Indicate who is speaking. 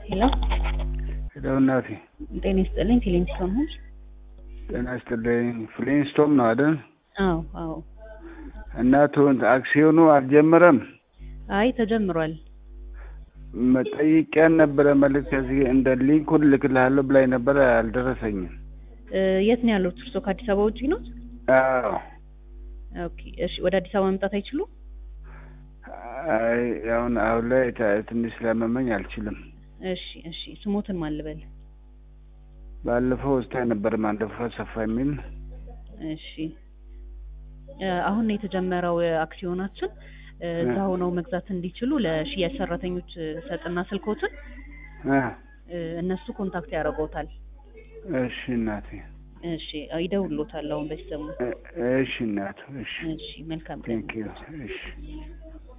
Speaker 1: ሄሎ
Speaker 2: ሄሎ እናቴ
Speaker 1: ጤና ይስጥልኝ። ፊሊንግስቶን ሆምስ።
Speaker 2: ጤና ይስጥልኝ። ፍሊንስቶም ነው አይደል?
Speaker 1: አዎ አዎ።
Speaker 2: እናቱ አክሲዮኑ አልጀመረም?
Speaker 1: አይ ተጀምሯል።
Speaker 2: ጠይቄያን ነበረ መልዕክት ከዚህ እንደ ሊንኩን ልክልሃለሁ ብላኝ ነበረ አልደረሰኝም።
Speaker 1: እ የት ነው ያሉት? እርስዎ ከአዲስ አበባ ውጪ ነው?
Speaker 2: አዎ
Speaker 1: ኦኬ እሺ። ወደ አዲስ አበባ መምጣት አይችሉም?
Speaker 2: አይ አሁን አሁን ላይ ታ- ትንሽ ስላመመኝ አልችልም።
Speaker 1: እሺ እሺ። ስሞትን ማን ልበል?
Speaker 2: ባለፈው ውስጥ ነበር ማንደፍሮ ሰፋ የሚል
Speaker 1: እሺ እ አሁን ነው የተጀመረው እ አክሲዮናችን እ እዛ ሆነው መግዛት እንዲችሉ ለሽያጭ ሰራተኞች እ ሰጥና ስልኮትን
Speaker 2: እ
Speaker 1: እ እነሱ ኮንታክት ያደርገውታል።
Speaker 2: እሺ እናቴ
Speaker 1: እሺ ይደውሉታል አሁን በዚህ ሰሞን።
Speaker 2: እ- እሺ እናቱ እሺ
Speaker 1: እሺ መልካም ቀን።
Speaker 2: ቴንክ ዩ እሺ